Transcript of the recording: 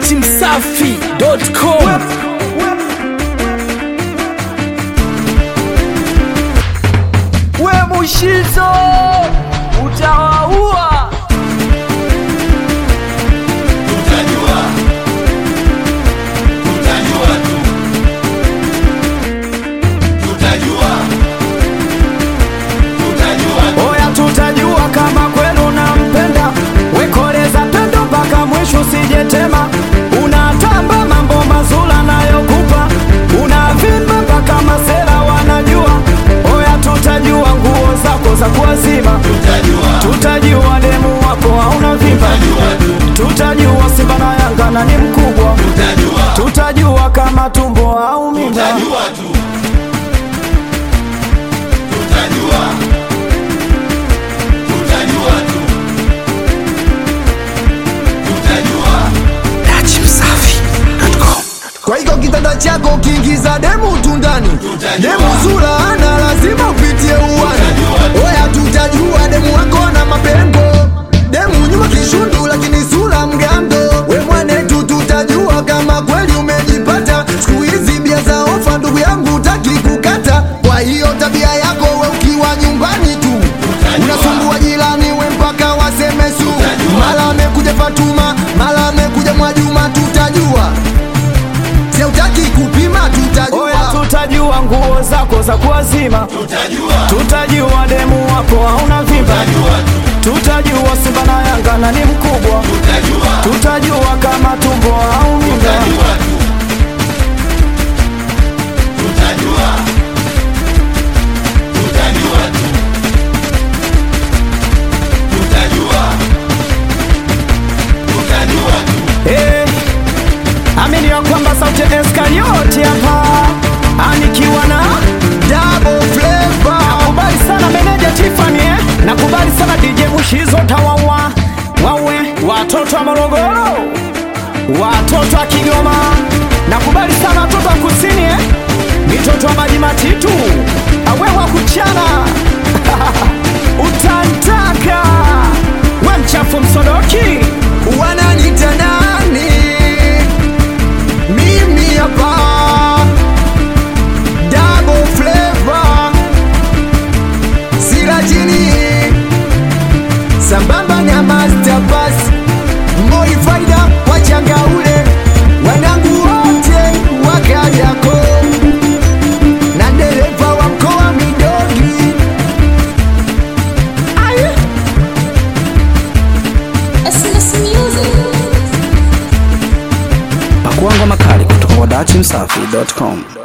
datimsafi.com we Mushizo utawaua. Tutajua, tutajua tu, tutajua, tutajua tu. Oya, tutajua kama kweli unampenda, wekoleza pendo mpaka mwisho, usijetema. Unatamba mambo mazuri anayokupa, unavimba mpaka masela wanajua. Oya, tutajua nguo zako za kuwazima, Tutajua, tutajua demu wako hauna vimba, tutajua tu, tutajua Simba na Yanga na ni mkubwa, tutajua, tutajua kama tumbo au mimba. tutajua tu, tutajua, tutajua tu, tutajua. datimsafi.com Kwa hiyo kitanda chako kiingiza demu tundani, Tutajua. demu zura ana lazima upitie uwani. Tutajua. Oya, tutajua demu wako na mapengo, demu nyuma kishundu, lakini sura mgando. We mwanetu, tutajua kama kweli umejipata. Siku hizi bia za ofa, ndugu yangu, utaki kukata. Kwa hiyo tabia yako we ukiwa nyumbani tu unasumbua jirani, we mpaka waseme su. Tutajua. Mara amekuja Fatuma, mara amekuja Mwajuma, tutajua Si utaki kupima Oya, tutajua tutajua nguo zako za kuwazima, Tutajua, tutajua demu wako hauna vimba, tutajua tu, tutajua Simba na Yanga na ni mkubwa, tutajua, tutajua kama tumbo au mimba. tutajua tu, tutajua, tutajua tu, tutajua, tutajua tu. Eh, amini ya kwamba sauti ya Eskarioti hapa anikiwa na double flavor nakubali sana meneja Tiffany eh? nakubali sana DJ Mushizo tawawa wawe watoto wa Morogoro watoto wa Kigoma nakubali sana watoto wa kusini eh? mitoto wa maji matitu awe wa kuchana utantaka we mchafu msodoki wananita nani mimi hapa double flavor sirajini sambamba na master pass moi faida wachangaule wanangu wote wakayako na dereva wa mkoa midogi SMS Music. pakuangwa makali kutoka kwa datimsafi.com